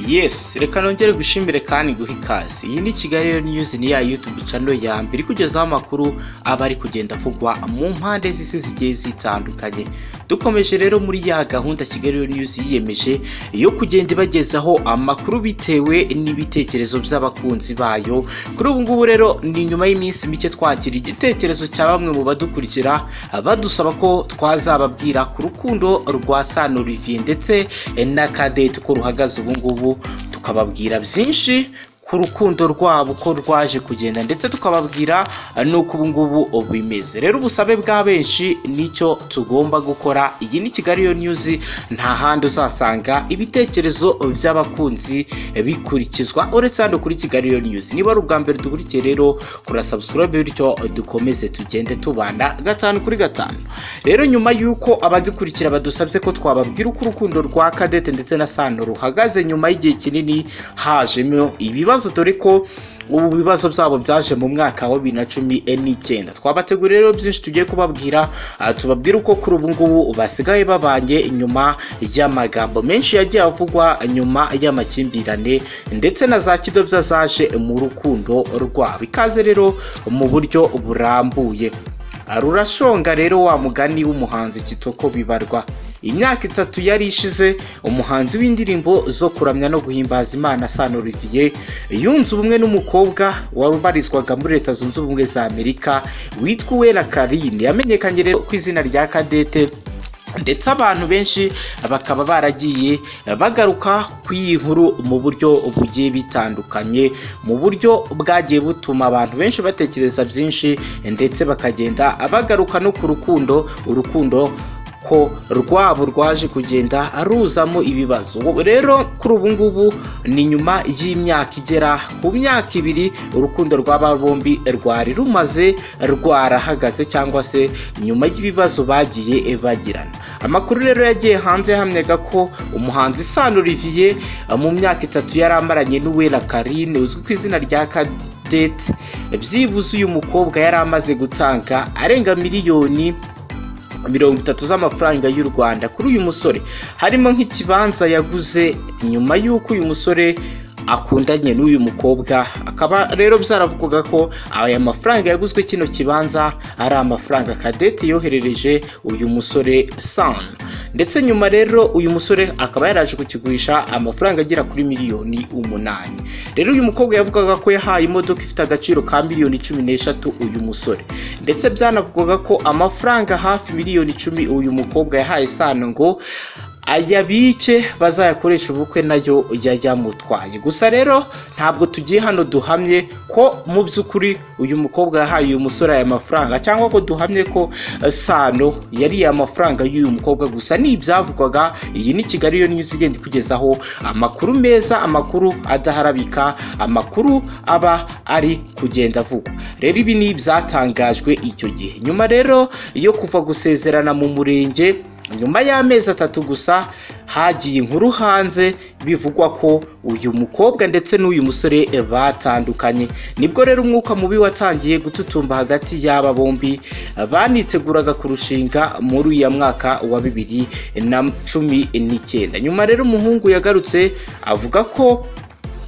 Yes, reka nongere gushimire kandi guha ikaze. Iyi ni Kigali Rero News ni ya YouTube channel ya mbere ikugezaho amakuru aba ari kugenda avugwa mu mpande z'isi zigiye zitandukanye. Dukomeje rero muri ya gahunda Kigali Rero News yiyemeje yo kugenda ibagezaho amakuru bitewe n'ibitekerezo by'abakunzi bayo. Kuri ubu ngubu rero ni nyuma y'iminsi mike twakira igitekerezo cya bamwe mu badukurikira badusaba ko twazababwira ku rukundo rwa Sano Olivier ndetse na Cadette ko ruhagaze ubu ngubu tukababwira byinshi ku rukundo rwabo uko rwaje kugenda ndetse tukababwira n'uko ubu ngubu bimeze rero ubusabe bwa benshi nicyo tugomba gukora iyi ni kigali yo news nta handi uzasanga ibitekerezo by'abakunzi bikurikizwa uretse hano kuri kigali yo news niba ari ubwa mbere dukurikiye rero kura subscribe bityo dukomeze tugende tubanda gatanu kuri gatanu rero nyuma y'uko abadukurikira badusabye ko twababwira uko urukundo rwa kadete ndetse na sano ruhagaze nyuma y'igihe kinini hajemo ibibazo ibibazo dore ko ubu bibazo byabo byaje mu mwaka wa bibiri na cumi n'icyenda twabateguriye rero byinshi tugiye kubabwira tubabwire uko kuri ubu ngubu basigaye babanye nyuma y'amagambo menshi yagiye avugwa nyuma y'amakimbirane ndetse na za kidobya zaje mu rukundo rwabo ikaze rero mu buryo burambuye rurashonga rero wa mugani w'umuhanzi kitoko bibarwa imyaka itatu yari ishize umuhanzi w'indirimbo zo kuramya no guhimbaza imana sano olivier yunze ubumwe n'umukobwa wari ubarizwaga muri leta zunze ubumwe za amerika witwa uwera karine yamenyekanye rero ku izina rya kadete ndetse abantu benshi bakaba baragiye bagaruka ku iyi nkuru mu buryo bugiye bitandukanye mu buryo bwagiye butuma abantu benshi batekereza byinshi ndetse bakagenda bagaruka no ku rukundo urukundo ko rwabo rwaje kugenda ruzamo ibibazo rero kuri ubu ngubu ni nyuma y'imyaka igera ku myaka ibiri urukundo rw'aba bombi rwari rumaze rwarahagaze cyangwa se nyuma y'ibibazo bagiye bagirana amakuru rero yagiye hanze yahamyaga ko umuhanzi Sano Olivier mu myaka itatu yari amaranye n'uwera karine uzwi ku izina rya kadete byibuze uyu mukobwa yari amaze gutanga arenga miliyoni mirongo itatu z'amafaranga y'u rwanda kuri uyu musore harimo nk'ikibanza yaguze nyuma y'uko uyu musore akundanye n'uyu mukobwa akaba rero byaravugaga ko aya mafaranga yaguzwe kino kibanza ari amafaranga kadete yoherereje uyu musore sanu ndetse nyuma rero uyu musore akaba yaraje kukigurisha amafaranga agera kuri miliyoni umunani rero uyu mukobwa yavugaga ko yahaye imodoka ifite agaciro ka miliyoni cumi n'eshatu uyu musore ndetse byanavugaga ko amafaranga hafi miliyoni icumi uyu mukobwa yahaye sanu ngo ayabike bazayakoresha ubukwe nayo yayamutwaye gusa rero ntabwo tugiye hano duhamye ko mu by'ukuri uyu mukobwa yahaye uyu musore aya mafaranga cyangwa ko duhamye ko sano yariye amafaranga y'uyu mukobwa gusa ni ibyavugwaga iyi ni kigali yo niyo igenda ikugezaho amakuru meza amakuru adaharabika amakuru aba ari kugenda avugwa rero ibi ni ibyatangajwe icyo gihe nyuma rero yo kuva gusezerana mu murenge nyuma y'amezi atatu gusa hagiye inkuru hanze bivugwa ko uyu mukobwa ndetse n'uyu musore batandukanye nibwo rero umwuka mubi watangiye gututumba hagati y'aba bombi baniteguraga kurushinga muri uyu mwaka wa bibiri na cumi n'icyenda nyuma rero umuhungu yagarutse avuga ko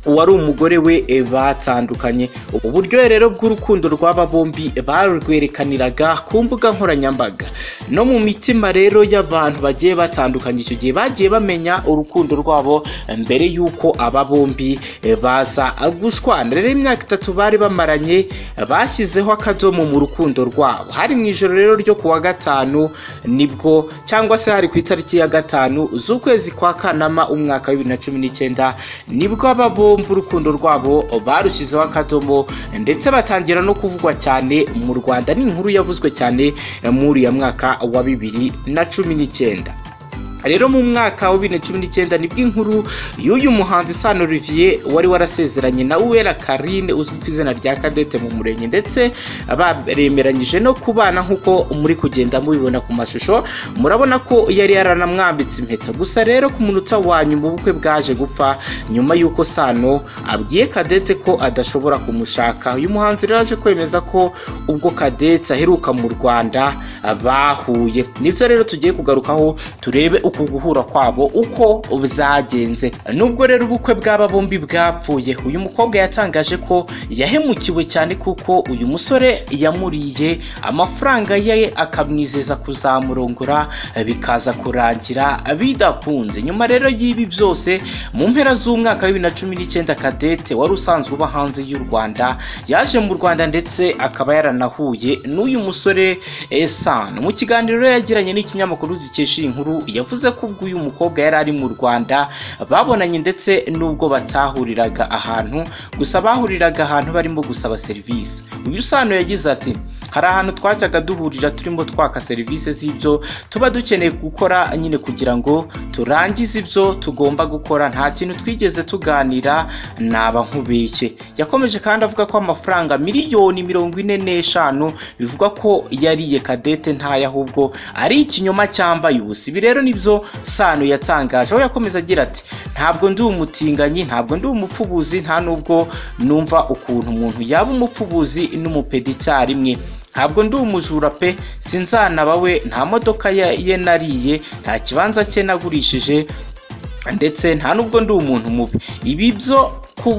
uwari umugore we batandukanye ubu buryo rero bw'urukundo rw'aba bombi barwerekaniraga ku mbuga nkoranyambaga no mu mitima rero y'abantu bagiye batandukanye icyo gihe bagiye bamenya urukundo rwabo mbere y'uko aba bombi baza gushwana rero imyaka itatu bari bamaranye bashyizeho akadomo mu rukundo rwabo hari mu ijoro rero ryo ku wa gatanu nibwo cyangwa se hari ku itariki ya gatanu z'ukwezi kwa kanama umwaka wa bibiri na cumi n'icyenda nibwo aba bombi bombi urukundo rwabo barushyizeho akadomo ndetse batangira no kuvugwa cyane mu rwanda ni inkuru yavuzwe cyane muri uyu mwaka wa bibiri na cumi n'icyenda rero mu mwaka wa bibiri na cumi n'icyenda nibwo inkuru y'uyu muhanzi Sano Olivier wari warasezeranye na Uwera Karine uzwi ku izina rya Kadete mu murenge ndetse baremeranyije no kubana nk'uko muri kugenda mubibona ku mashusho murabona ko yari yaranamwambitse impeta gusa rero ku munota wa nyuma ubukwe bwaje gupfa nyuma y'uko Sano abwiye Kadete ko adashobora kumushaka uyu muhanzi rero aje kwemeza ko ubwo Kadete aheruka mu Rwanda bahuye nibyo rero tugiye kugarukaho turebe uku guhura kwabo uko byagenze nubwo rero ubukwe bw'aba bombi bwapfuye uyu mukobwa yatangaje ko yahemukiwe cyane kuko uyu musore yamuriye amafaranga ye akamwizeza kuzamurongora bikaza kurangira bidakunze nyuma rero y'ibi byose mu mpera z'umwaka wa bibiri na cumi n'icyenda kadete wari usanzwe uba hanze y'u rwanda yaje mu rwanda ndetse akaba yaranahuye n'uyu musore esano mu kiganiro rero yagiranye n'ikinyamakuru dukesha iyi nkuru yavuze ko ubwo uyu mukobwa yari ari mu rwanda babonanye ndetse n'ubwo batahuriraga ahantu gusa bahuriraga ahantu barimo gusaba serivisi uyu sano yagize ati hari ahantu twajyaga duhurira turimo twaka serivisi z'ibyo tuba dukeneye gukora nyine kugira ngo turangize ibyo tugomba gukora nta kintu twigeze tuganira naba nkubeshye yakomeje kandi avuga ko amafaranga miliyoni mirongo ine n'eshanu bivugwa ko yariye kadete ntayo ahubwo ari ikinyoma cyambaye ubusa ibi rero nibyo sano yatangaje aho yakomeza agira ati ntabwo ndi umutinganyi ntabwo ndi umupfubuzi nta nubwo numva ukuntu umuntu yaba umupfubuzi n'umupedi icyarimwe ntabwo ndi umujura pe sinzanaba we nta modoka ye nariye nta kibanza cye nagurishije ndetse nta nubwo ndi umuntu mubi ibi byo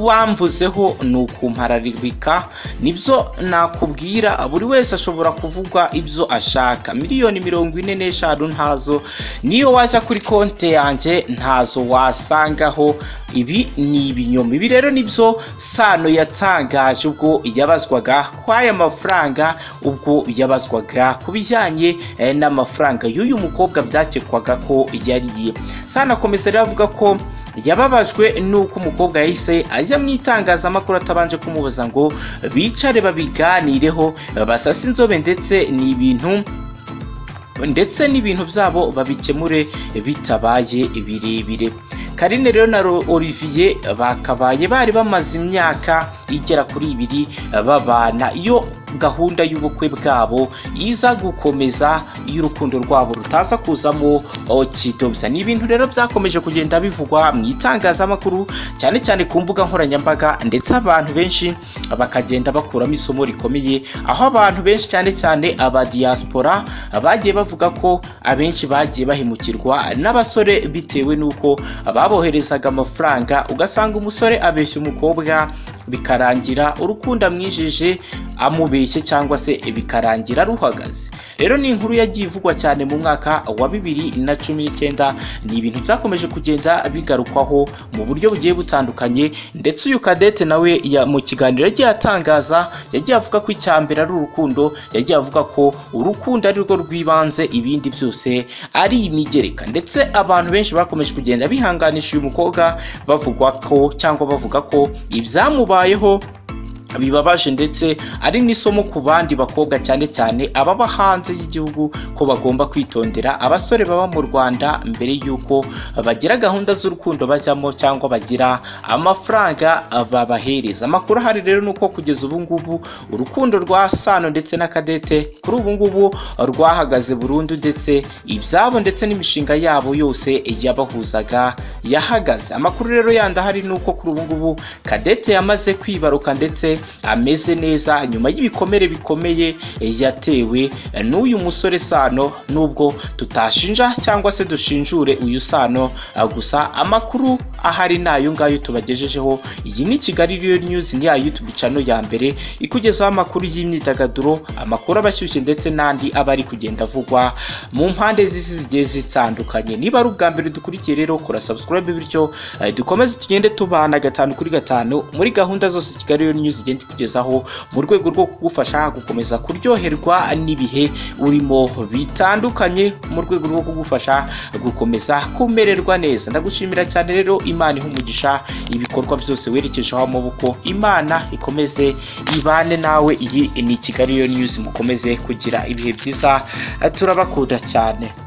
kubamvuzeho ni ukumpararibika nibyo nakubwira buri wese ashobora kuvugwa ibyo ashaka miliyoni mirongo ine n'eshanu ntazo niyo wajya kuri konti yanjye ntazo wasangaho ibi ni ibinyoma ibi rero nibyo sano yatangaje ubwo yabazwaga ko aya mafaranga ubwo yabazwaga ku bijyanye n'amafaranga y'uyu mukobwa byakekwaga ko yariye sano akomeza rero avuga ko yababajwe nuko umukobwa yahise ajya mu itangazamakuru atabanje kumubaza ngo bicare babiganireho basase inzobe ndetse ni ibintu ndetse n'ibintu byabo babikemure bitabaye birebire karine rero na olivier bakabaye bari bamaze imyaka igera kuri ibiri babana iyo gahunda y'ubukwe bwabo iza gukomeza iyo urukundo rwabo rutaza kuzamo kidobya ni ibintu rero byakomeje kugenda bivugwa mu itangazamakuru cyane cyane ku mbuga nkoranyambaga ndetse abantu benshi bakagenda bakuramo isomo rikomeye aho abantu benshi cyane cyane aba diaspora bagiye bavuga ko abenshi bagiye bahemukirwa n'abasore bitewe n'uko baboherezaga amafaranga ugasanga umusore abeshya umukobwa bikarangira urukundo amwijeje amubeshye cyangwa se bikarangira ruhagaze rero ni inkuru yagiye ivugwa cyane mu mwaka wa bibiri na cumi n'icyenda ni ibintu byakomeje kugenda bigarukwaho mu buryo bugiye butandukanye ndetse uyu kadete nawe mu kiganiro yagiye atangaza yagiye avuga ko icya mbere ari urukundo yagiye avuga ko urukundo ari rwo rw'ibanze ibindi byose ari imigereka ndetse abantu benshi bakomeje kugenda bihanganisha uyu mukobwa bavugwa ko cyangwa bavuga ko ibyamubayeho bibabaje ndetse ari n'isomo ku bandi bakobwa cyane cyane ababa hanze y'igihugu ko bagomba kwitondera abasore baba mu rwanda mbere y'uko bagira gahunda z'urukundo bajyamo cyangwa bagira amafaranga babahereza amakuru ahari rero ni uko kugeza ubu ngubu urukundo rwa sano ndetse na kadete kuri ubu ngubu rwahagaze burundu ndetse ibyabo ndetse n'imishinga yabo yose yabahuzaga yahagaze amakuru rero yandi ahari ni uko kuri ubu ngubu kadete yamaze kwibaruka ndetse ameze neza nyuma y'ibikomere bikomeye yatewe n'uyu musore sano nubwo tutashinja cyangwa se dushinjure uyu sano gusa amakuru ahari ni ayo ngayo tubagejejeho iyi ni kigali riyo nyuzi ni ya yutubu cano ya mbere ikugezaho amakuru y'imyidagaduro amakuru aba ashyushye ndetse n'andi aba ari kugenda avugwa mu mpande z'isi zigiye zitandukanye niba ari ubwa mbere dukurikiye rero kora sabusikarabe bityo dukomeze tugende tubana gatanu kuri gatanu muri gahunda zose kigali riyo nyuzi igenda ikugezaho mu rwego rwo kugufasha gukomeza kuryoherwa n'ibihe urimo bitandukanye mu rwego rwo kugufasha gukomeza kumererwa neza ndagushimira cyane rero imana iha umugisha ibikorwa byose werekejeho amaboko imana ikomeze ibane nawe iyi ni kigali yo nyuzi mukomeze kugira ibihe byiza turabakunda cyane